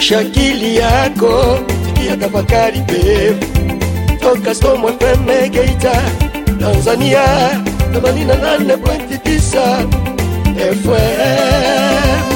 amsha akili yako, sikia tafakari pevu toka Storm FM Geita, Tanzania 88.9 FM.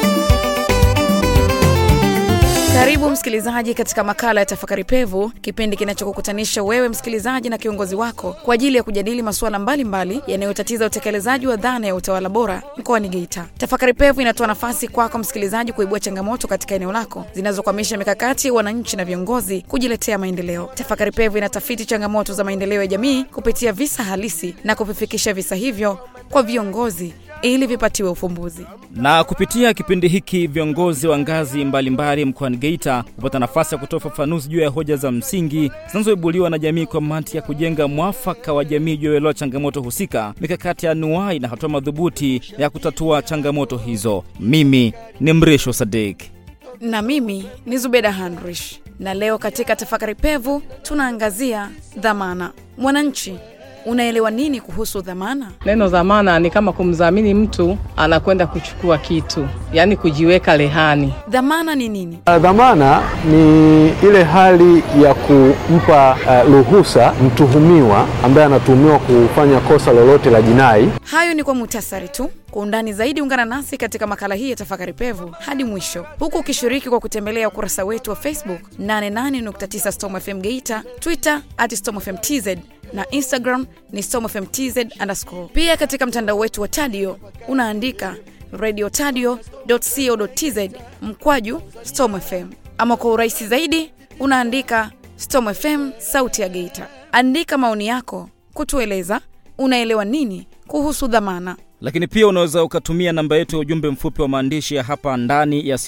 Karibu msikilizaji katika makala ya tafakari pevu, kipindi kinachokukutanisha wewe msikilizaji na kiongozi wako kwa ajili ya kujadili masuala mbalimbali yanayotatiza utekelezaji wa dhana ya utawala bora mkoani Geita. Tafakari pevu inatoa nafasi kwako msikilizaji kuibua changamoto katika eneo lako zinazokwamisha mikakati ya wananchi na viongozi kujiletea maendeleo. Tafakari pevu inatafiti changamoto za maendeleo ya jamii kupitia visa halisi na kuvifikisha visa hivyo kwa viongozi ili vipatiwe ufumbuzi. Na kupitia kipindi hiki viongozi wa ngazi mbalimbali mkoani Geita hupata nafasi ya kutoa ufafanuzi juu ya hoja za msingi zinazoibuliwa na jamii kwa mantiki ya kujenga mwafaka wa jamii juu ya uelewa changamoto husika, mikakati ya anuai na hatua madhubuti ya kutatua changamoto hizo. Mimi ni Mrisho Sadik. na mimi ni Zubeda Handrish, na leo katika tafakari pevu tunaangazia dhamana. Mwananchi, unaelewa nini kuhusu dhamana? Neno dhamana ni kama kumdhamini mtu anakwenda kuchukua kitu, yaani kujiweka rehani. Dhamana ni nini? Dhamana ni ile hali ya kumpa uh, ruhusa mtuhumiwa ambaye anatuhumiwa kufanya kosa lolote la jinai Hayo ni kwa muhtasari tu. Kwa undani zaidi, ungana nasi katika makala hii ya tafakari pevu hadi mwisho, huku ukishiriki kwa kutembelea ukurasa wetu wa Facebook 88.9 Storm FM Geita, Twitter at Storm FM TZ na Instagram ni Storm FM TZ underscore. Pia katika mtandao wetu wa Tadio unaandika radiotadio.co.tz mkwaju Storm FM, ama kwa urahisi zaidi unaandika Storm FM sauti ya Geita. Andika maoni yako kutueleza unaelewa nini kuhusu dhamana. lakini pia unaweza ukatumia namba yetu ya ujumbe mfupi wa maandishi ya hapa ndani ya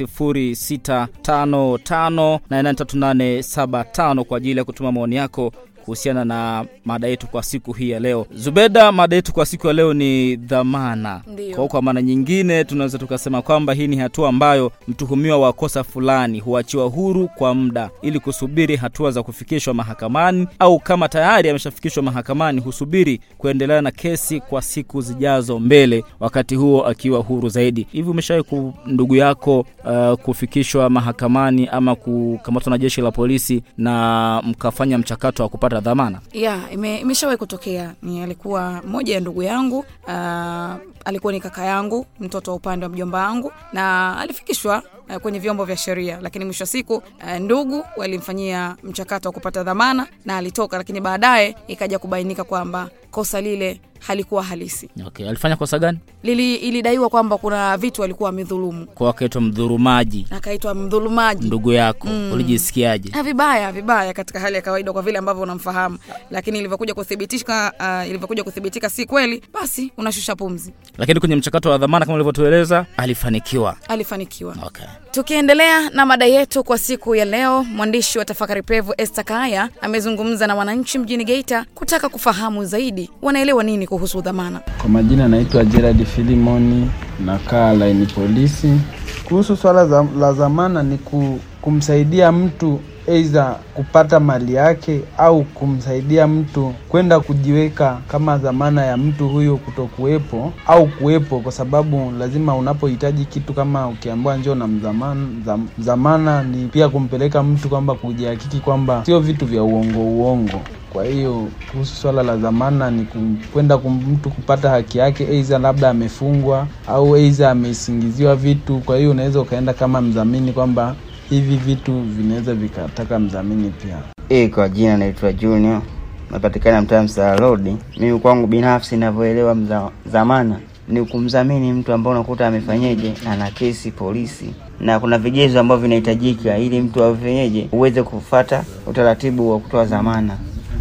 0655883875 kwa ajili ya kutuma maoni yako kuhusiana na mada yetu kwa siku hii ya leo. Zubeda, mada yetu kwa siku ya leo ni dhamana. Ndiyo. Kwa, kwa maana nyingine tunaweza tukasema kwamba hii ni hatua ambayo mtuhumiwa wa kosa fulani huachiwa huru kwa muda ili kusubiri hatua za kufikishwa mahakamani, au kama tayari ameshafikishwa mahakamani husubiri kuendelea na kesi kwa siku zijazo mbele, wakati huo akiwa huru zaidi. Hivi umeshawahi ku ndugu yako uh, kufikishwa mahakamani ama kukamatwa na jeshi la polisi na mkafanya mchakato wa kupata dhamana? ya ime, imeshawahi kutokea ni alikuwa moja ya ndugu yangu uh, alikuwa ni kaka yangu mtoto wa upande wa mjomba wangu na alifikishwa uh, kwenye vyombo vya sheria lakini mwisho wa siku uh, ndugu walimfanyia mchakato wa kupata dhamana na alitoka lakini baadaye ikaja kubainika kwamba kosa lile halikuwa halisi Okay, alifanya kosa gani? Lili, ilidaiwa kwamba kuna vitu alikuwa amedhulumu Kwa akaitwa mdhurumaji akaitwa mdhulumaji ndugu yako mm. ulijisikiaje? Ah, vibaya vibaya katika hali ya kawaida kwa vile ambavyo unamfahamu lakini ilivyokuja kuthibitika uh, ilivyokuja kuthibitika si kweli basi unashusha pumzi Lakini kwenye mchakato wa dhamana kama ulivyotueleza alifanikiwa. alifanikiwa Okay. tukiendelea na mada yetu kwa siku ya leo mwandishi wa tafakari pevu este kaya amezungumza na wananchi mjini geita kutaka kufahamu zaidi wanaelewa nini kuhusu dhamana Kwa majina naitwa Gerard Filimoni, nakaa laini polisi. Kuhusu swala za, la dhamana ni ku, kumsaidia mtu aidha kupata mali yake au kumsaidia mtu kwenda kujiweka kama dhamana ya mtu huyo kutokuwepo au kuwepo, kwa sababu lazima unapohitaji kitu kama ukiambiwa njoo na mdhamana, dham- dhamana ni pia kumpeleka mtu kwamba kujihakiki kwamba sio vitu vya uongo uongo. Kwa hiyo kuhusu swala la dhamana ni kum- kwenda kum- mtu kupata haki yake, aidha labda amefungwa au aidha amesingiziwa vitu. Kwa hiyo unaweza ukaenda kama mdhamini kwamba hivi vitu vinaweza vikataka mdhamini pia. E, kwa jina naitwa Junior, napatikana mtaa Msala Road. Mimi kwangu binafsi ninavyoelewa mza- dhamana ni kumdhamini mtu ambaye unakuta amefanyeje, ana kesi polisi, na kuna vigezo ambavyo vinahitajika ili mtu afanyeje, uweze kufata utaratibu wa kutoa dhamana.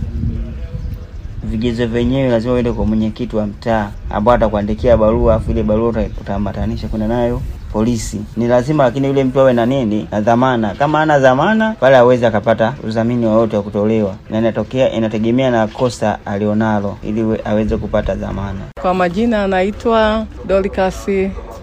Vigezo vyenyewe lazima uende kwa mwenyekiti wa mtaa ambao atakuandikia barua, afu ile barua uta- utaambatanisha kwenda nayo polisi. Ni lazima lakini yule mtu awe na nini, na dhamana. Kama ana dhamana, pale hawezi akapata udhamini wowote wa kutolewa, na inatokea inategemea na kosa alionalo, ili we- aweze kupata dhamana. Kwa majina anaitwa Dorcas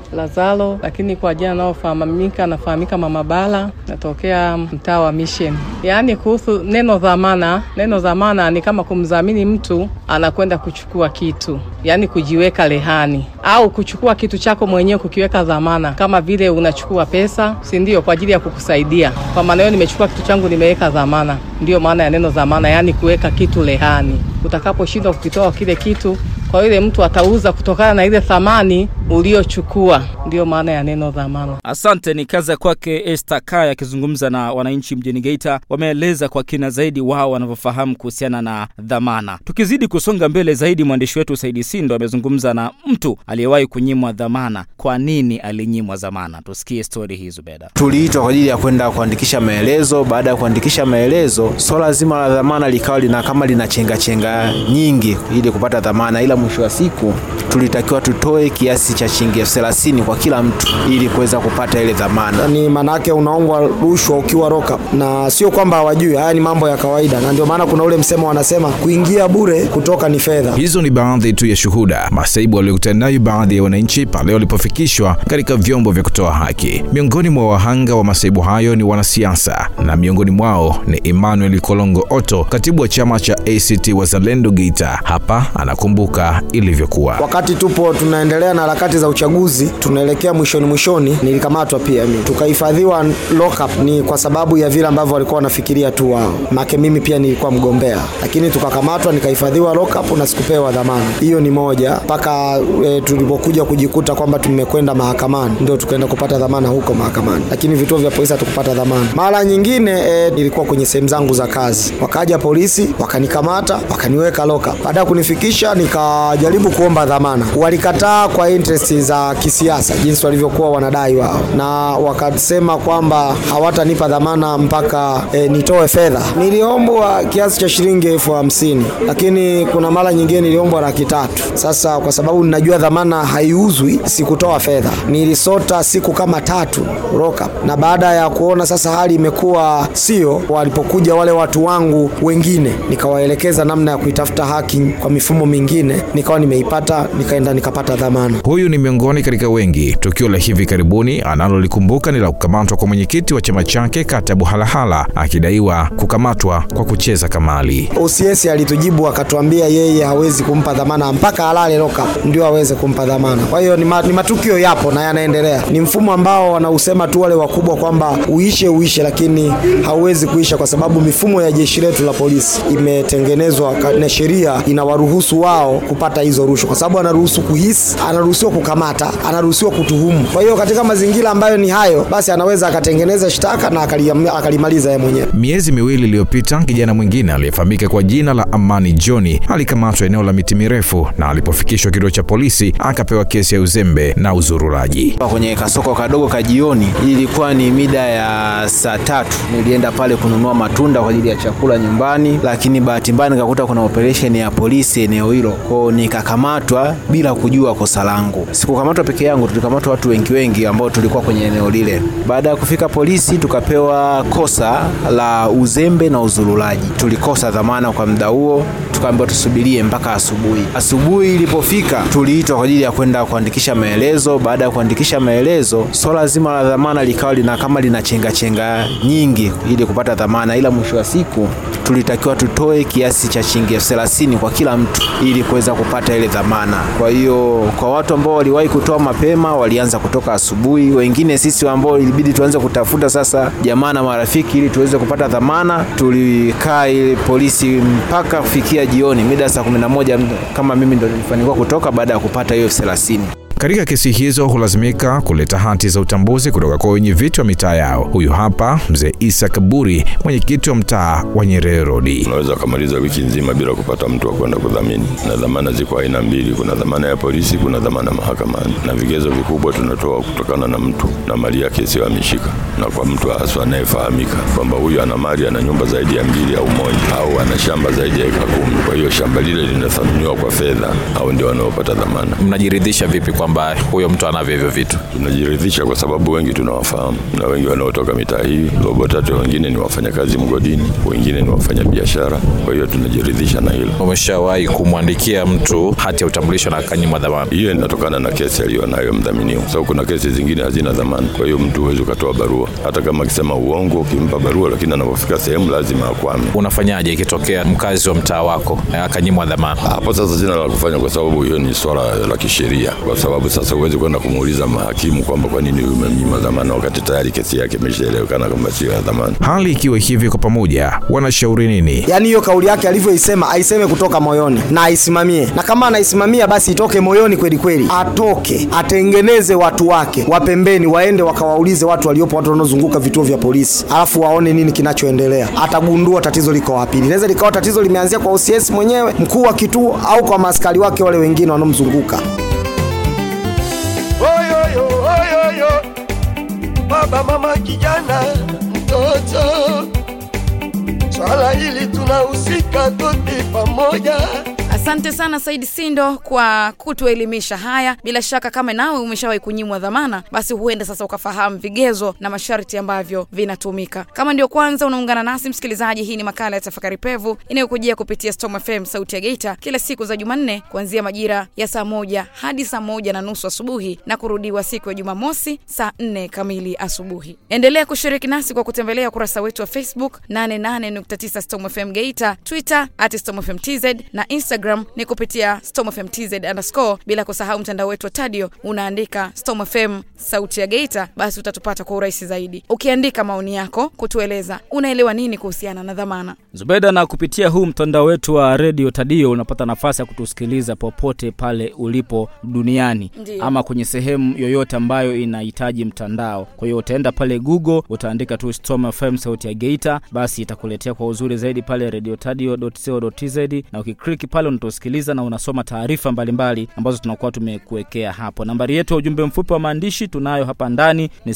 Lazaro, lakini kwa jina anaofahamika anafahamika Mama Bala, natokea mtaa wa Mission. Yaani kuhusu neno dhamana, neno dhamana ni kama kumdhamini mtu anakwenda kuchukua kitu, yaani kujiweka rehani au kuchukua kitu chako mwenyewe kukiweka dhamana, kama vile unachukua pesa, si ndio, kwa ajili ya kukusaidia. Kwa maana hiyo, nimechukua kitu changu nimeweka dhamana, ndiyo maana ya neno dhamana, yaani kuweka kitu rehani. Utakaposhindwa kukitoa kile kitu kwa yule mtu atauza kutokana na ile thamani uliochukua, ndiyo maana ya neno dhamana. Asante. Ni kazi ya kwake Esther Kaya akizungumza na wananchi mjini Geita. Wameeleza kwa kina zaidi wao wanavyofahamu kuhusiana na dhamana. Tukizidi kusonga mbele zaidi, mwandishi wetu Saidi Sindo amezungumza na mtu aliyewahi kunyimwa dhamana. Kwa nini alinyimwa dhamana? Tusikie stori hii Zubeda. Tuliitwa kwa ajili ya kwenda kuandikisha maelezo. Baada ya kuandikisha maelezo, swala zima la dhamana likawa lina kama lina chenga chenga nyingi ili kupata dhamana, ila mwisho wa siku tulitakiwa tutoe kiasi cha shilingi elfu thelathini kwa kila mtu ili kuweza kupata ile dhamana. Ni maanake unaombwa rushwa ukiwa roka, na sio kwamba hawajui, haya ni mambo ya kawaida, na ndio maana kuna ule msemo wanasema kuingia bure, kutoka ni fedha. Hizo ni baadhi tu ya shuhuda masaibu waliokutana nayo baadhi ya wananchi pale walipofikishwa katika vyombo vya kutoa haki. Miongoni mwa wahanga wa masaibu hayo ni wanasiasa, na miongoni mwao ni Emmanuel Kolongo Oto, katibu wa chama cha ACT Wazalendo Geita. Hapa anakumbuka ilivyokuwa wakati tupo tunaendelea na harakati za uchaguzi, tunaelekea mwishoni mwishoni, nilikamatwa pia mimi, tukahifadhiwa lockup. Ni kwa sababu ya vile ambavyo walikuwa wanafikiria tu wao, make mimi pia nilikuwa mgombea, lakini tukakamatwa, nikahifadhiwa lockup na sikupewa dhamana. Hiyo ni moja, mpaka e, tulipokuja kujikuta kwamba tumekwenda mahakamani, ndio tukaenda kupata dhamana huko mahakamani, lakini vituo vya polisi hatukupata dhamana. Mara nyingine e, nilikuwa kwenye sehemu zangu za kazi, wakaja polisi wakanikamata, wakaniweka lockup. Baada ya kunifikisha, nikajaribu kuomba dhamana walikataa kwa interest za kisiasa jinsi walivyokuwa wanadai wao, na wakasema kwamba hawatanipa dhamana mpaka e, nitoe fedha. Niliombwa kiasi cha shilingi elfu hamsini lakini kuna mara nyingine niliombwa laki tatu. Sasa kwa sababu ninajua dhamana haiuzwi, sikutoa fedha, nilisota siku kama tatu lockup, na baada ya kuona sasa hali imekuwa sio, walipokuja wale watu wangu wengine, nikawaelekeza namna ya kuitafuta haki kwa mifumo mingine, nikawa nimeipata, nikaenda nikapata dhamana. Huyu ni miongoni katika wengi. Tukio la hivi karibuni analolikumbuka ni la kukamatwa kwa mwenyekiti wa chama chake kata Buhalahala akidaiwa kukamatwa kwa kucheza kamali. OCS alitujibu akatuambia yeye hawezi kumpa dhamana mpaka alale lockup ndio aweze kumpa dhamana. Kwa hiyo ni, ma, ni matukio yapo na yanaendelea. Ni mfumo ambao wanausema tu wale wakubwa kwamba uishe uishe, lakini hauwezi kuisha kwa sababu mifumo ya jeshi letu la polisi imetengenezwa na sheria inawaruhusu wao kupata hizo rushwa, kwa sababu anaruhusu kuhisi, anaruhusiwa kukamata, anaruhusiwa kutuhumu. Kwa hiyo katika mazingira ambayo ni hayo, basi anaweza akatengeneza shtaka na akalimaliza yeye mwenyewe. Miezi miwili iliyopita, kijana mwingine aliyefahamika kwa jina la Amani Johni alikamatwa eneo la miti mirefu, na alipofikishwa kituo cha polisi akapewa kesi ya uzembe na uzururaji. Kwenye kasoko kadogo ka jioni, ilikuwa ni mida ya saa tatu, nilienda pale kununua matunda kwa ajili ya chakula nyumbani, lakini bahati mbaya nikakuta kuna operesheni ya polisi eneo hilo, kwao nikakamatwa bila kujua kosa langu. Sikukamatwa peke yangu, tulikamatwa watu wengi wengi ambao tulikuwa kwenye eneo lile. Baada ya kufika polisi, tukapewa kosa la uzembe na uzurulaji. Tulikosa dhamana kwa muda huo, tukaambiwa tusubirie mpaka asubuhi. Asubuhi ilipofika, tuliitwa kwa ajili ya kwenda kuandikisha maelezo. Baada ya kuandikisha maelezo, swala zima la dhamana likawa lina kama lina chenga chenga nyingi ili kupata dhamana, ila mwisho wa siku tulitakiwa tutoe kiasi cha shilingi elfu thelathini kwa kila mtu ili kuweza kupata ile dhamana. Kwa hiyo kwa watu ambao waliwahi kutoa mapema walianza kutoka asubuhi, wengine sisi ambao ilibidi tuanze kutafuta sasa jamaa na marafiki ili tuweze kupata dhamana, tulikaa ile polisi mpaka kufikia jioni mida saa kumi na moja kama mimi ndo nilifanikiwa kutoka baada ya kupata hiyo elfu thelathini. Katika kesi hizo hulazimika kuleta hati za utambuzi kutoka kwa wenye viti wa mitaa yao. Huyu hapa mzee Isa Kaburi, mwenyekiti wa mtaa wa Nyerere Road. Unaweza ukamaliza wiki nzima bila kupata mtu wa kwenda kudhamini, na dhamana ziko aina mbili, kuna dhamana ya polisi, kuna dhamana mahakamani, na vigezo vikubwa tunatoa kutokana na mtu na mali yake isiyohamishika, na kwa mtu haswa anayefahamika kwamba huyu ana mali, ana nyumba zaidi ya mbili au moja, au ana shamba zaidi ya eka kumi. Kwa hiyo shamba lile linathaminiwa kwa fedha, au ndio wanaopata dhamana. Mnajiridhisha vipi kwa kwamba huyo mtu anavyo hivyo vitu? Tunajiridhisha kwa sababu wengi tunawafahamu na wengi wanaotoka mitaa hii. Robo tatu wengine ni wafanyakazi mgodini, wengine ni wafanya biashara. Kwa hiyo tunajiridhisha na hilo. Umeshawahi kumwandikia mtu hati ya utambulisho na akanyimwa dhamana? Hiyo inatokana na kesi aliyonayo mdhaminiwa. Sababu kuna kesi zingine hazina dhamana, kwa hiyo mtu huwezi ukatoa barua, hata kama akisema uongo, ukimpa barua, lakini anapofika sehemu lazima akwame. Unafanyaje ikitokea mkazi wa mtaa wako akanyimwa dhamana? Hapo sasa sina la kufanya, kwa sababu hiyo ni swala la kisheria, kwa sababu sasa huwezi kwenda kumuuliza mahakimu kwamba kwa nini umemnyima dhamana wakati tayari kesi yake imeshaelewekana kwamba sio ya dhamana. Hali ikiwa hivi, kwa pamoja wanashauri nini? Yaani hiyo kauli yake alivyoisema aiseme kutoka moyoni na aisimamie, na kama anaisimamia basi itoke moyoni kweli kweli, atoke atengeneze watu wake wa pembeni, waende wakawaulize watu waliopo, watu wanaozunguka vituo vya polisi, alafu waone nini kinachoendelea. Atagundua tatizo liko wapi. Linaweza likawa tatizo limeanzia kwa OCS mwenyewe, mkuu wa kituo, au kwa maaskari wake wale wengine wanaomzunguka. Oyoyo, oyoyo, baba, mama, kijana, mtoto, swala hili tunahusika tote pamoja. Asante sana Said Sindo kwa kutuelimisha haya. Bila shaka kama nawe umeshawahi kunyimwa dhamana, basi huenda sasa ukafahamu vigezo na masharti ambavyo vinatumika. Kama ndio kwanza unaungana nasi msikilizaji, hii ni makala ya Tafakari Pevu inayokujia kupitia Storm FM sauti ya Geita kila siku za Jumanne kuanzia majira ya saa moja hadi saa moja na nusu asubuhi na kurudiwa siku ya Jumamosi saa nne kamili asubuhi. Endelea kushiriki nasi kwa kutembelea ukurasa wetu wa Facebook 88.9 Storm FM Geita, Twitter at Storm FM TZ na Instagram ni kupitia Storm FM TZ underscore, bila kusahau mtandao wetu wa Tadio unaandika Storm FM sauti ya Geita, basi utatupata kwa urahisi zaidi. Ukiandika maoni yako kutueleza unaelewa nini kuhusiana na dhamana. Zubeda, na kupitia huu mtandao wetu wa redio Tadio unapata nafasi ya kutusikiliza popote pale ulipo duniani Ndiyo. ama kwenye sehemu yoyote ambayo inahitaji mtandao. Kwa hiyo utaenda pale Google, utaandika tu Storm FM sauti ya Geita, basi itakuletea kwa uzuri zaidi pale radiotadio.co.tz, na ukikliki pale unatusikiliza na unasoma taarifa mbalimbali ambazo tunakuwa tumekuwekea hapo. Nambari yetu ya ujumbe mfupi wa maandishi tunayo hapa ndani ni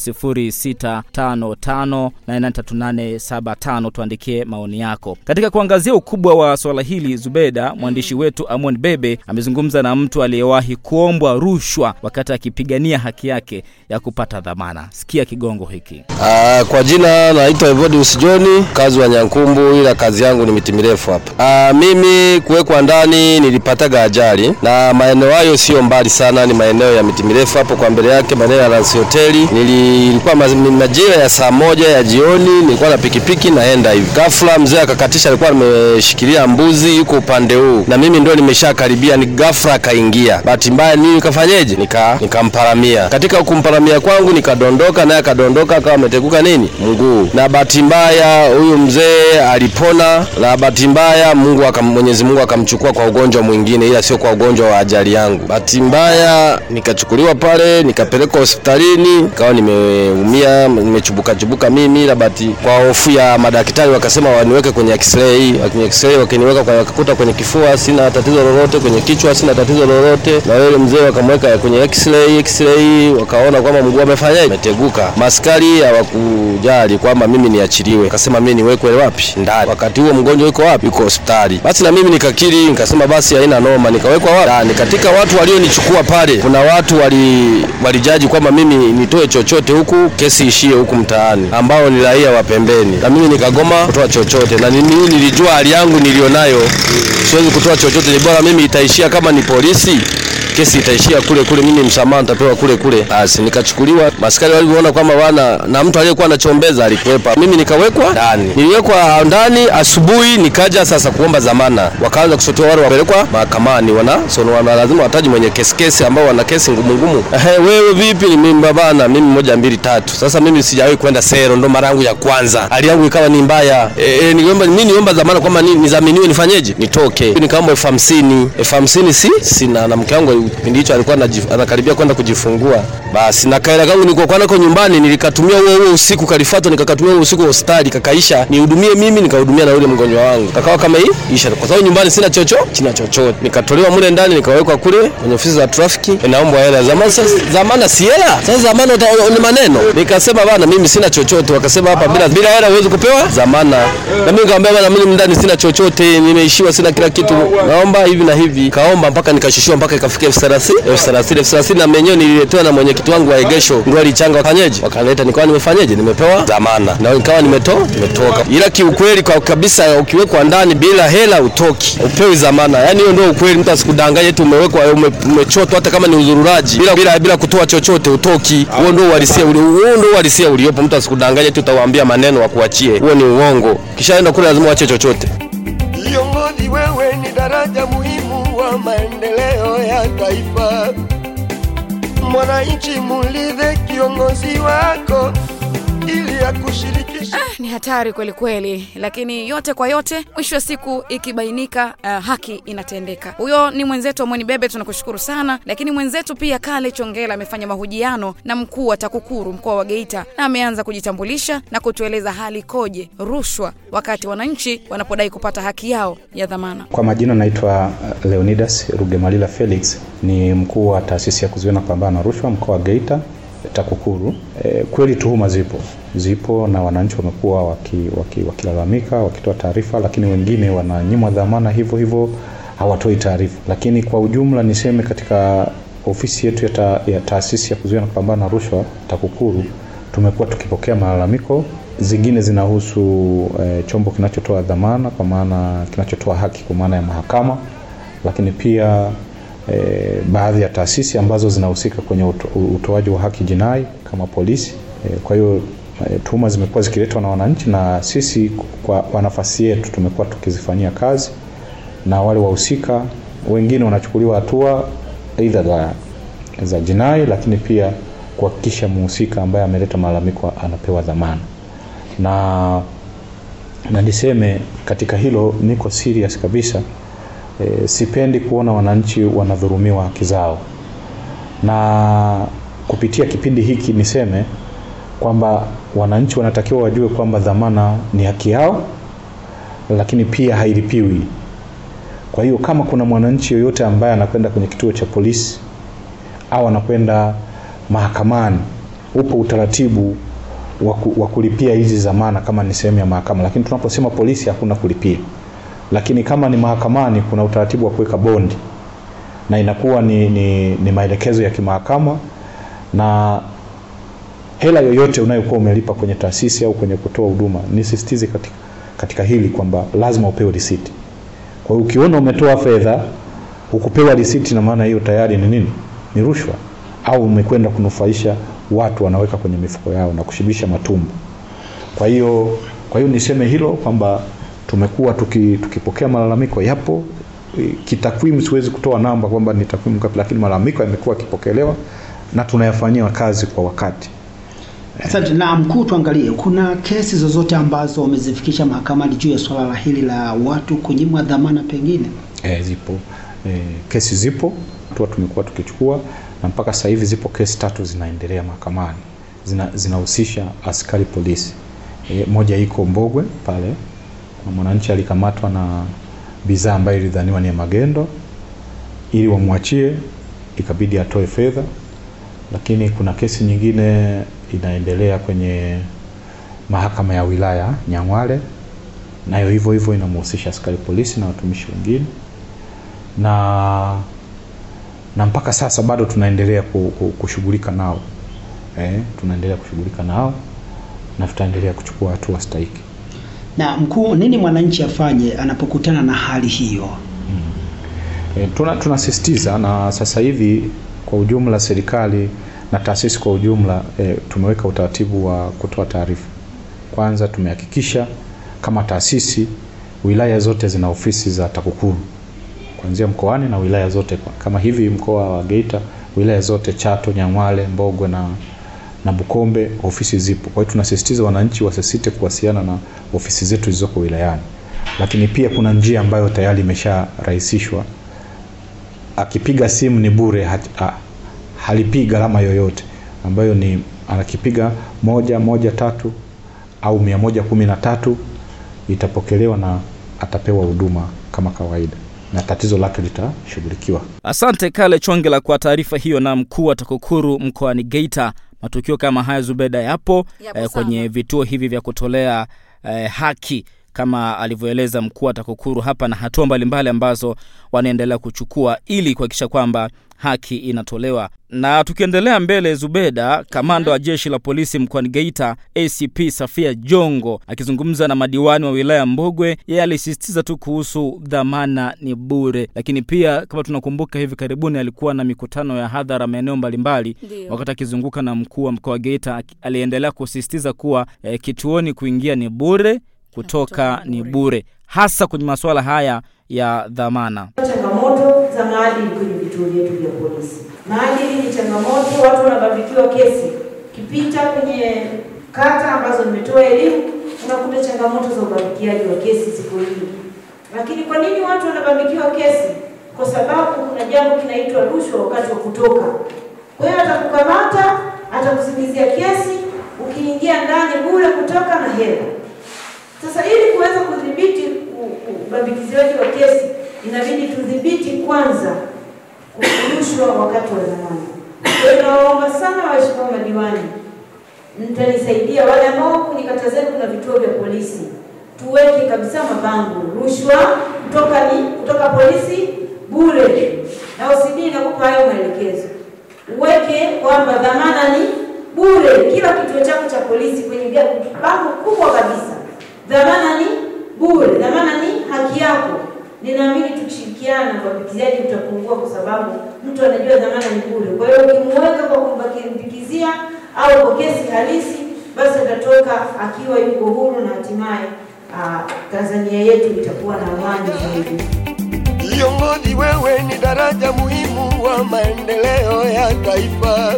0655883875. Tuandikie maoni yako katika kuangazia ukubwa wa swala hili. Zubeda, mwandishi wetu Amon Bebe amezungumza na mtu aliyewahi kuombwa rushwa wakati akipigania haki yake ya kupata dhamana. Sikia kigongo hiki. Ah, kwa jina naitwa Evodius John, kazi wa Nyankumbu, ila kazi yangu ni miti mirefu hapa. Ah, mimi kuwekwa ndani nilipataga ajali na maeneo hayo sio mbali sana, ni maeneo ya miti mirefu hapo kwa mbele yake, maeneo ya Ransi Hoteli. Nilikuwa ma- majira ya saa moja ya jioni, nilikuwa na pikipiki naenda hivi, ghafla mzee akakatisha, alikuwa ameshikilia mbuzi, yuko upande huu na mimi ndio nimeshakaribia, ni ghafla akaingia. Bahati mbaya nini nikafanyeje? Nika nikamparamia. Katika kumparamia kwangu nikadondoka, naye akadondoka akawa ameteguka nini mguu, na bahati mbaya huyu mzee alipona, na bahati mbaya Mungu akam, Mwenyezi Mungu akamchukua kwa ugonjwa mwingine, ila sio kwa ugonjwa wa ajali yangu. Bahati mbaya nikachukuliwa pale nikapelekwa hospitalini, nikawa nimeumia, nimechubuka chubuka mimi, ila bahati kwa hofu ya madaktari wakasema waniweke kwenye x-ray. Kwenye x-ray wakiniweka kwa, wakakuta kwenye kifua sina tatizo lolote, kwenye kichwa sina tatizo lolote, na yule mzee wakamweka kwenye x-ray. X-ray wakaona kwamba mguu amefanyaje, umeteguka. Maskari hawakujali kwamba mimi niachiliwe, akasema mimi niwekwe wapi? Ndani. Wakati huo mgonjwa yuko wapi? Yuko hospitali. Basi na mimi nikakiri, nikasema basi haina noma, nikawekwa wapi? Ndani. Katika watu walionichukua pale, kuna watu wali walijaji kwamba mimi nitoe chochote huku, kesi ishie huku mtaani, ambao ni raia wa pembeni, na mimi nikagoma kutoa chochote, na mimi nilijua hali yangu nilionayo, siwezi kutoa chochote, ni bora mimi itaishia kama ni polisi kesi itaishia kule kule, mimi msamaha nitapewa kule kule. Basi nikachukuliwa, maskari walivyoona kwamba wana na mtu aliyekuwa anachombeza alikwepa, mimi nikawekwa ndani. Niliwekwa ndani asubuhi, nikaja sasa kuomba dhamana, wakaanza kusotewa wale wapelekwa mahakamani, wana sono wana lazima wataji mwenye kesi kesi ambao wana kesi ngumu ngumu. Ehe, wewe vipi? Ni mimi babana, mimi moja mbili tatu. Sasa mimi sijawahi kwenda sero, ndo mara yangu ya kwanza, hali yangu ikawa ni mbaya. E, e, niomba mimi niomba dhamana kwamba ni, nizaminiwe nifanyeje, nitoke. Nikaomba elfu hamsini elfu hamsini si sina, na mke wangu kipindi hicho alikuwa anajif- anakaribia kwenda kujifungua, basi na kaela kangu nilikokuwa nako nyumbani nilikatumia huo huo usiku kalifatwa nikakatumia huo usiku hospitali kakaisha nihudumie mimi nikahudumia na yule mgonjwa wangu kakawa kama hii isha kwa sababu nyumbani sina chocho china chochote nikatolewa mule ndani nikawekwa kule kwenye ofisi za trafiki naomba hela zamani sasa zamana si hela sasa zamana ni maneno nikasema bana mimi sina chochote wakasema hapa bila bila hela huwezi kupewa zamana na mimi nikamwambia bana mimi ndani sina chochote nimeishiwa sina kila kitu naomba hivi na hivi kaomba mpaka nikashushiwa mpaka ikafikia elfu thelathini elfu thelathini elfu thelathini na menyewe nililetewa na mwenyekiti wangu wa egesho ndio alichanga wafanyeje wakaleta nikawa nimefanyeje nimepewa zamana na nikawa nimeto nimetoka ila kiukweli kwa kabisa ukiwekwa ndani bila hela utoki upewi zamana yani hiyo ndio ukweli mtu asikudanganye eti umewekwa ume, umechotwa hata kama ni uzururaji bila bila bila kutoa chochote utoki huo ndio uhalisia uli- huo ndio uhalisia uliopo mtu asikudanganye eti utawaambia maneno wakuachie huo ni uongo kishaenda kule lazima uache chochote Kiongozi, wewe ni daraja muhimu wa maendeleo ya taifa. Mwananchi, mulidhe kiongozi wako ili akushirikishe. Ah, ni hatari kweli kweli, lakini yote kwa yote, mwisho wa siku ikibainika, uh, haki inatendeka. Huyo ni mwenzetu Amoni Bebe, tunakushukuru sana. Lakini mwenzetu pia Kale Chongela amefanya mahojiano na mkuu wa TAKUKURU mkoa wa Geita na ameanza kujitambulisha na kutueleza hali ikoje rushwa wakati wananchi wanapodai kupata haki yao ya dhamana. Kwa majina naitwa uh, Leonidas Rugemalila Felix, ni mkuu wa taasisi ya kuzuia na kupambana na rushwa mkoa wa Geita TAKUKURU. E, kweli tuhuma zipo zipo na wananchi wamekuwa wakilalamika waki, wakilalamika wakitoa taarifa, lakini wengine wananyimwa dhamana hivyo hivyo hawatoi taarifa. Lakini kwa ujumla niseme katika ofisi yetu ya, ta, ya taasisi ya kuzuia na kupambana na rushwa TAKUKURU tumekuwa tukipokea malalamiko, zingine zinahusu e, chombo kinachotoa dhamana kwa maana kinachotoa haki kwa maana ya mahakama, lakini pia e, baadhi ya taasisi ambazo zinahusika kwenye uto, utoaji wa haki jinai kama polisi. E, kwa hiyo e, tuhuma zimekuwa zikiletwa na wananchi na sisi kwa, kwa nafasi yetu tumekuwa tukizifanyia kazi na wale wahusika wengine wanachukuliwa hatua aidha za, za jinai, lakini pia kuhakikisha mhusika ambaye ameleta malalamiko anapewa dhamana na na niseme katika hilo niko serious kabisa e, sipendi kuona wananchi wanadhurumiwa haki zao na kupitia kipindi hiki niseme kwamba wananchi wanatakiwa wajue kwamba dhamana ni haki yao lakini pia hailipiwi kwa hiyo kama kuna mwananchi yoyote ambaye anakwenda kwenye kituo cha polisi au anakwenda mahakamani upo utaratibu wa kulipia hizi dhamana kama ni sehemu ya mahakama lakini tunaposema polisi hakuna kulipia lakini kama ni mahakamani kuna utaratibu wa kuweka bondi na inakuwa ni, ni, ni maelekezo ya kimahakama na hela yoyote unayokuwa umelipa kwenye taasisi au kwenye kutoa huduma nisisitize katika, katika hili kwamba lazima upewe risiti kwa hiyo ukiona umetoa fedha ukupewa risiti na maana hiyo tayari ni nini ni rushwa au umekwenda kunufaisha watu wanaweka kwenye mifuko yao na kushibisha matumbo kwa hiyo kwa hiyo niseme hilo kwamba tumekuwa tuki, tukipokea malalamiko yapo kitakwimu siwezi kutoa namba kwamba ni takwimu ngapi lakini malalamiko yamekuwa yakipokelewa na tunayafanyia kazi kwa wakati Asante. Na mkuu, tuangalie, kuna kesi zozote ambazo wamezifikisha mahakamani juu ya swala la hili la watu kunyimwa dhamana pengine? E, zipo e, kesi zipo hatua tumekuwa tukichukua na mpaka sasa hivi zipo kesi tatu zinaendelea mahakamani zinahusisha zina askari polisi e, moja iko Mbogwe pale na mwananchi alikamatwa na bidhaa ambayo ilidhaniwa ni ya magendo ili wamwachie ikabidi atoe fedha lakini kuna kesi nyingine inaendelea kwenye mahakama ya wilaya Nyang'hwale nayo hivyo hivyo inamhusisha askari polisi na watumishi wengine na na mpaka sasa bado tunaendelea kushughulika nao eh, tunaendelea kushughulika nao na tutaendelea kuchukua hatua stahiki Na mkuu, nini mwananchi afanye anapokutana na hali hiyo? E, tuna tunasisitiza na sasa hivi kwa ujumla serikali na taasisi kwa ujumla e, tumeweka utaratibu wa kutoa taarifa. Kwanza tumehakikisha kama taasisi wilaya zote zina ofisi za TAKUKURU kuanzia mkoani na wilaya zote kwa, kama hivi mkoa wa Geita wilaya zote Chato, Nyang'hwale, Mbogwe na na Bukombe ofisi zipo. Kwa hiyo tunasisitiza wananchi wasisite kuwasiliana na ofisi zetu zilizoko wilayani, lakini pia kuna njia ambayo tayari imesharahisishwa. Akipiga simu ni bure, ha, ha, halipii gharama yoyote. ambayo ni anakipiga moja moja tatu au mia moja kumi na tatu itapokelewa na atapewa huduma kama kawaida na tatizo lake litashughulikiwa. Asante Kale Chongela kwa taarifa hiyo. Na mkuu wa TAKUKURU mkoani Geita, matukio kama haya Zubeda yapo, Yapo eh, kwenye vituo hivi vya kutolea eh, haki kama alivyoeleza mkuu wa TAKUKURU hapa, na hatua mbalimbali ambazo wanaendelea kuchukua ili kuhakikisha kwamba haki inatolewa. Na tukiendelea mbele, Zubeda, kamanda wa jeshi la polisi mkoani Geita ACP Safia Jongo akizungumza na madiwani wa wilaya Mbogwe, yeye alisisitiza tu kuhusu dhamana ni bure, lakini pia kama tunakumbuka, hivi karibuni alikuwa na mikutano ya hadhara maeneo mbalimbali. Ndio. Wakati akizunguka na mkuu wa mkoa wa Geita, aki- aliendelea kusisitiza kuwa eh, kituoni kuingia ni bure, kutoka ni bure, hasa kwenye masuala haya ya dhamana. Changamoto za maadili kwenye vituo vyetu vya polisi. Maadili ni changamoto, watu wanabambikiwa kesi. Ukipita kwenye kata ambazo nimetoa elimu, unakuta changamoto za ubambikiaji wa kesi ziko nyingi. Lakini kwa nini watu wanabambikiwa kesi? Kwa sababu kuna jambo kinaitwa rushwa wakati wa kutoka. Kwa hiyo atakukamata, atakusingizia kesi, ukiingia ndani bure, kutoka na hela. Sasa ili kuweza kudhibiti u- u- ubambikiziwaji wa kesi, inabidi tudhibiti kwanza rushwa wakati wa zamani. Kwa hiyo nawaomba sana waheshimiwa madiwani, mtanisaidia wale ambao kwenye kata zenu kuna vituo vya polisi, tuweke kabisa mabango, rushwa kutoka ni kutoka polisi bure, na OCD inakupa hayo maelekezo, uweke kwamba dhamana ni bure, kila kituo chako cha polisi kwenye ga- bango kubwa kabisa, dhamana ni bure, dhamana ni haki yako. Ninaamini tukishirikiana ubambikizaji utapungua, kwa sababu mtu anajua dhamana ni bure. Kwa hiyo ukimuweka kwa kumbakizia au kwa kesi halisi, basi atatoka akiwa yuko huru na hatimaye ah, Tanzania yetu itakuwa na amani zaidi. Viongozi, wewe ni daraja muhimu wa maendeleo ya taifa.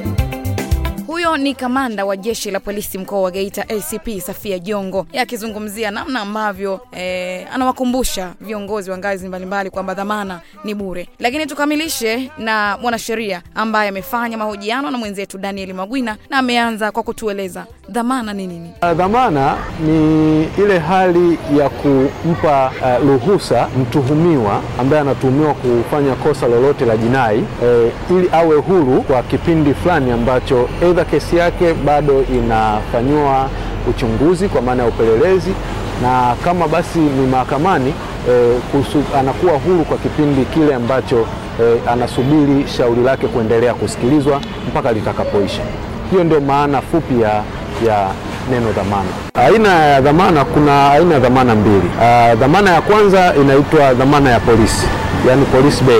Huyo ni kamanda wa jeshi la polisi mkoa wa Geita ACP Safia Jongo yeye akizungumzia namna ambavyo eh, anawakumbusha viongozi wa ngazi mbalimbali kwamba dhamana ni bure. Lakini tukamilishe na mwanasheria ambaye amefanya mahojiano na mwenzetu Daniel Magwina na ameanza kwa kutueleza dhamana ni nini. Uh, Dhamana ni ile hali ya kumpa uh, ruhusa mtuhumiwa ambaye anatuhumiwa kufanya kosa lolote la jinai eh, ili awe huru kwa kipindi fulani ambacho aidha kesi yake bado inafanyiwa uchunguzi kwa maana ya upelelezi, na kama basi ni mahakamani eh, kusu, anakuwa huru kwa kipindi kile ambacho eh, anasubiri shauri lake kuendelea kusikilizwa mpaka litakapoisha. Hiyo ndio maana fupi ya, ya neno dhamana. Aina ya dhamana, kuna aina ya dhamana mbili. Uh, dhamana ya kwanza inaitwa dhamana ya polisi, yani police bail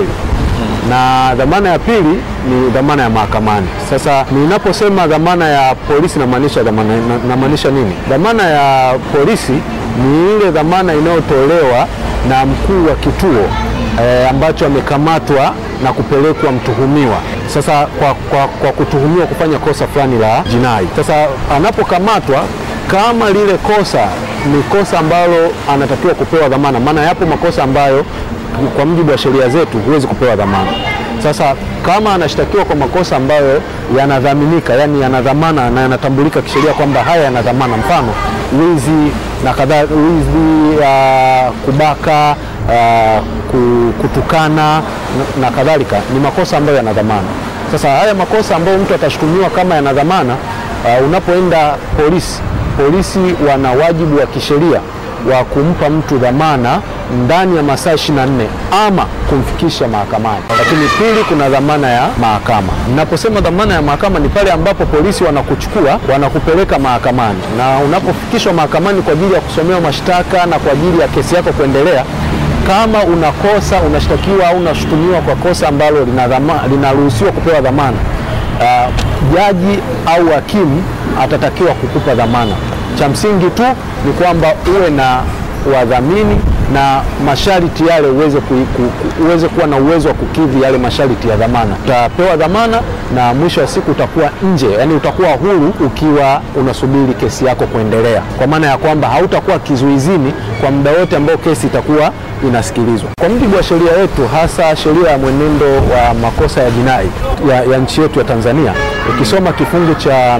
na dhamana ya pili ni dhamana ya mahakamani. Sasa ninaposema dhamana ya polisi namaanisha dhamana, na- namaanisha nini? Dhamana ya polisi ni ile dhamana inayotolewa na mkuu wa kituo eh, ambacho amekamatwa na kupelekwa mtuhumiwa sasa kwa, kwa, kwa kutuhumiwa kufanya kosa fulani la jinai. Sasa anapokamatwa kama lile kosa ni kosa ambalo anatakiwa kupewa dhamana, maana yapo makosa ambayo kwa mujibu wa sheria zetu huwezi kupewa dhamana. Sasa kama anashtakiwa kwa makosa ambayo yanadhaminika, yani yana dhamana na yanatambulika kisheria kwamba haya yana dhamana, mfano wizi na kadhaa, wizi, uh, kubaka, uh, ku- kutukana na, na kadhalika, ni makosa ambayo yana dhamana. Sasa haya makosa ambayo mtu atashutumiwa kama yana dhamana, uh, unapoenda polisi, polisi wana wajibu wa kisheria wa kumpa mtu dhamana ndani ya masaa 24 ama kumfikisha mahakamani. Lakini pili, kuna dhamana ya mahakama. Ninaposema dhamana ya mahakama ni pale ambapo polisi wanakuchukua wanakupeleka mahakamani, na unapofikishwa mahakamani kwa ajili ya kusomewa mashtaka na kwa ajili ya kesi yako kuendelea, kama unakosa unashtakiwa au unashutumiwa kwa kosa ambalo lina dhama- linaruhusiwa kupewa dhamana uh, jaji au hakimu atatakiwa kukupa dhamana. Cha msingi tu ni kwamba uwe na wadhamini na masharti yale uweze, ku, ku, ku- uweze kuwa na uwezo wa kukidhi yale masharti ya dhamana. Utapewa dhamana na mwisho wa siku utakuwa nje, yani utakuwa huru ukiwa unasubiri kesi yako kuendelea, kwa maana ya kwamba hautakuwa kizuizini kwa muda wote ambao kesi itakuwa inasikilizwa. Kwa mujibu wa sheria yetu, hasa sheria ya mwenendo wa makosa ya jinai ya, ya nchi yetu ya Tanzania ukisoma kifungu cha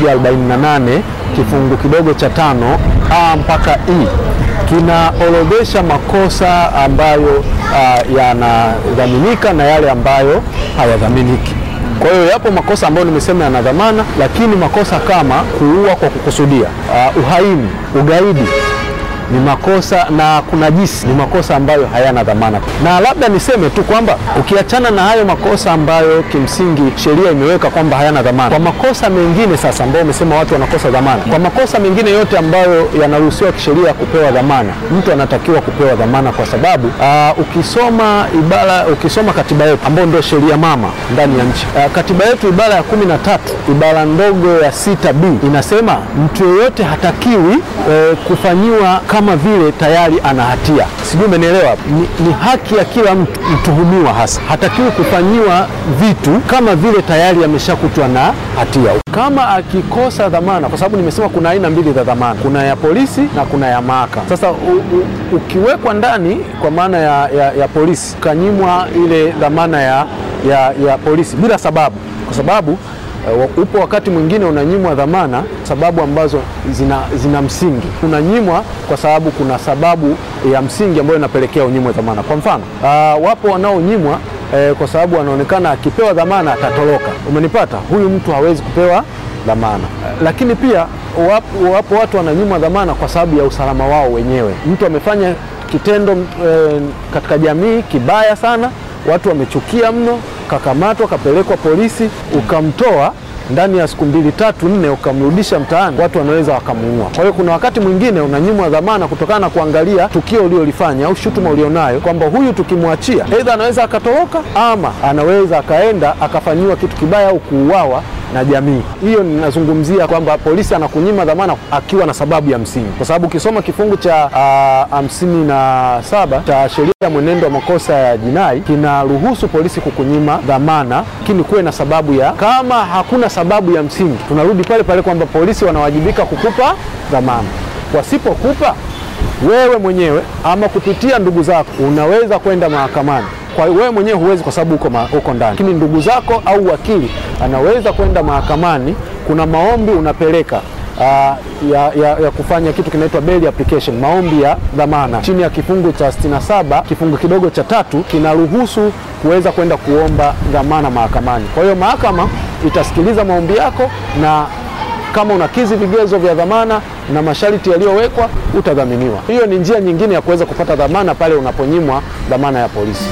148 kifungu kidogo cha tano a mpaka i kinaorodhesha makosa ambayo uh, yanadhaminika na yale ambayo hayadhaminiki. Kwa hiyo yapo makosa ambayo nimesema yana dhamana, lakini makosa kama kuua kwa kukusudia, uh, uhaini, ugaidi ni makosa na kunajisi ni makosa ambayo hayana dhamana. Na labda niseme tu kwamba ukiachana na hayo makosa ambayo kimsingi sheria imeweka kwamba hayana dhamana, kwa makosa mengine sasa ambayo umesema watu wanakosa dhamana, kwa makosa mengine yote ambayo yanaruhusiwa kisheria kupewa dhamana, mtu anatakiwa kupewa dhamana kwa sababu uh, ukisoma ibara, ukisoma katiba yetu ambayo ndio sheria mama ndani ya nchi uh, katiba yetu ibara ya kumi na tatu ibara ndogo ya sita b inasema mtu yeyote hatakiwi eh, kufanyiwa kama vile tayari ana hatia. Sijui umenielewa? Ni, ni haki ya kila mtu mtuhumiwa hasa hatakiwi kufanyiwa vitu kama vile tayari ameshakutwa na hatia. Kama akikosa dhamana, kwa sababu nimesema kuna aina mbili za dhamana, kuna ya polisi na kuna ya mahakama. Sasa u, u, ukiwekwa ndani kwa maana ya, ya, ya polisi ukanyimwa ile dhamana ya, ya, ya polisi bila sababu, kwa sababu Uh, upo wakati mwingine unanyimwa dhamana sababu ambazo zina, zina msingi. Unanyimwa kwa sababu kuna sababu ya msingi ambayo inapelekea unyimwe dhamana. Kwa mfano uh, wapo wanaonyimwa eh, kwa sababu anaonekana akipewa dhamana atatoroka. Umenipata? Huyu mtu hawezi kupewa dhamana. Uh, lakini pia wapo, wapo watu wananyimwa dhamana kwa sababu ya usalama wao wenyewe. Mtu amefanya kitendo eh, katika jamii kibaya sana, watu wamechukia mno kakamatwa kapelekwa polisi, ukamtoa ndani ya siku mbili tatu nne, ukamrudisha mtaani, watu wanaweza wakamuua. Kwa hiyo kuna wakati mwingine unanyimwa dhamana kutokana na kuangalia tukio uliolifanya au shutuma ulionayo, kwamba huyu tukimwachia, aidha anaweza akatoroka ama anaweza akaenda akafanyiwa kitu kibaya au kuuawa na jamii. Hiyo ninazungumzia kwamba polisi anakunyima dhamana akiwa na sababu ya msingi, kwa sababu ukisoma kifungu cha hamsini na saba cha sheria ya mwenendo wa makosa ya jinai kinaruhusu polisi kukunyima dhamana, lakini kuwe na sababu ya. Kama hakuna sababu ya msingi, tunarudi pale pale kwamba polisi wanawajibika kukupa dhamana. Wasipokupa wewe mwenyewe ama kupitia ndugu zako, unaweza kwenda mahakamani kwa wewe mwenyewe huwezi kwa sababu uko, uko ndani, lakini ndugu zako au wakili anaweza kwenda mahakamani. Kuna maombi unapeleka uh, ya, ya, ya kufanya kitu kinaitwa bail application, maombi ya dhamana chini ya kifungu cha 67 kifungu kidogo cha tatu kinaruhusu kuweza kwenda kuomba dhamana mahakamani. Kwa hiyo mahakama itasikiliza maombi yako na kama unakizi vigezo vya dhamana na masharti yaliyowekwa utadhaminiwa. Hiyo ni njia nyingine ya kuweza kupata dhamana pale unaponyimwa dhamana ya polisi.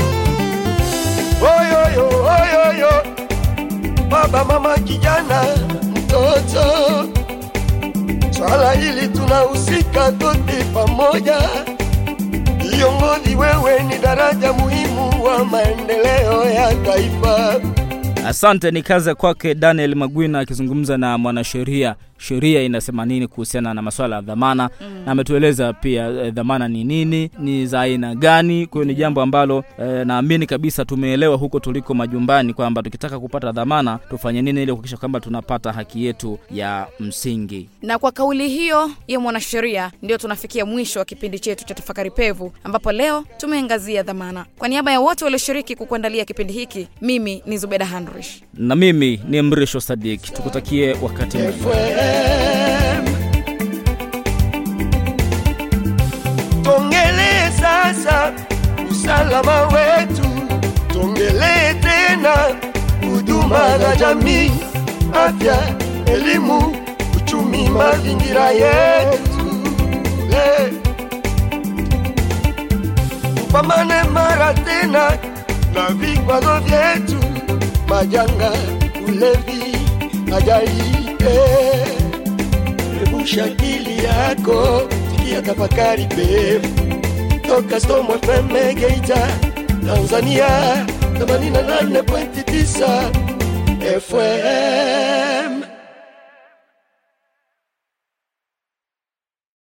Oyoyo, oyoyo, baba, mama, kijana, mtoto, swala hili tunahusika tote pamoja. Viongozi, wewe ni daraja muhimu wa maendeleo ya taifa. Asante, ni kazi kwake Daniel Magwina akizungumza na mwanasheria sheria inasema nini kuhusiana na masuala ya dhamana mm. na ametueleza pia e, dhamana ni nini, ni za aina gani. Kwa hiyo ni jambo ambalo e, naamini kabisa tumeelewa huko tuliko majumbani kwamba tukitaka kupata dhamana tufanye nini ili kuhakikisha kwamba tunapata haki yetu ya msingi. Na kwa kauli hiyo ya mwanasheria, ndio tunafikia mwisho wa kipindi chetu cha Tafakari Pevu, ambapo leo tumeangazia dhamana. Kwa niaba ya wote walioshiriki kukuandalia kipindi hiki, mimi ni Zubeda Handrish na mimi ni Mrisho Sadik. Tukutakie wakati mwema. Tuongelee sasa usalama wetu, tuongelee tena huduma za jamii, afya, elimu, uchumi, mazingira yetu. Le. Tupambane mara tena na vikwazo vyetu, majanga, ulevi, ajali eh. Rebusha akili yako, sikia tafakari pevu toka Storm FM Geita, Tanzania 88.9 FM.